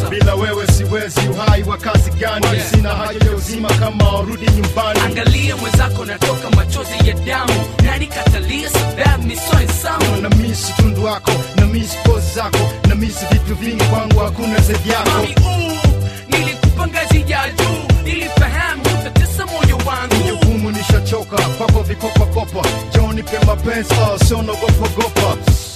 bila wewe siwezi uhai wa kazi gani Oh, yeah. sina haja ya uzima kama warudi nyumbani angalia mwenzako natoka machozi ya damu nani katalia sababu misoe samu na misi tundu wako na misi pozi zako na misi vitu vingi kwangu hakuna zaidi yako mami uu nilikupa ngazi ya juu nilifahamu utatesa moyo wangu jukumu nishachoka kwako vikopakopa joni pe mapenzi oh, sio nagopagopa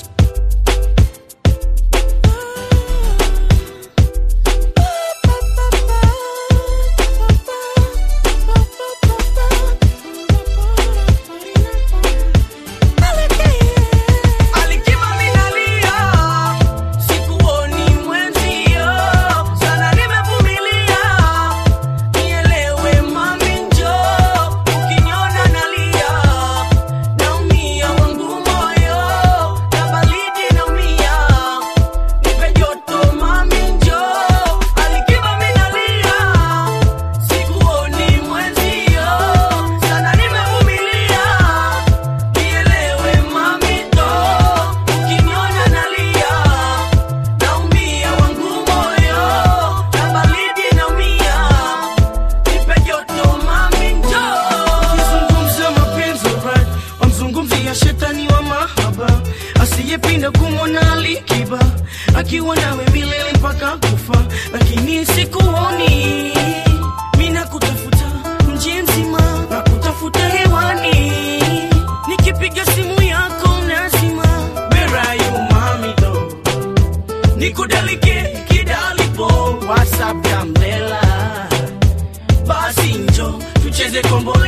Alikima minalia, sikuoni mwenzio, sana nimevumilia. Nielewe mami njoo, ukiniona nalia, naumia wangu moyo, na baridi naumia. Nipe joto mami njoo, alikima minalia, sikuoni mwenzio, sana nimevumilia. Nielewe mamito, ukiniona nalia, naumia wangu moyo, na baridi naumia, nipe joto mami njoo. Ukizungumza mapenzi right, wamzungumzia shetani wa mahaba asiyepinda kumwona alikiba akiwa nawe milele mpaka kufa, lakini sikuoni mina kutafuta mji mzima na kutafuta hewani, nikipiga simu yako nazima. Where are you mami though? nikudalike kidalipo whatsapp ya mlela basi njo tucheze kombola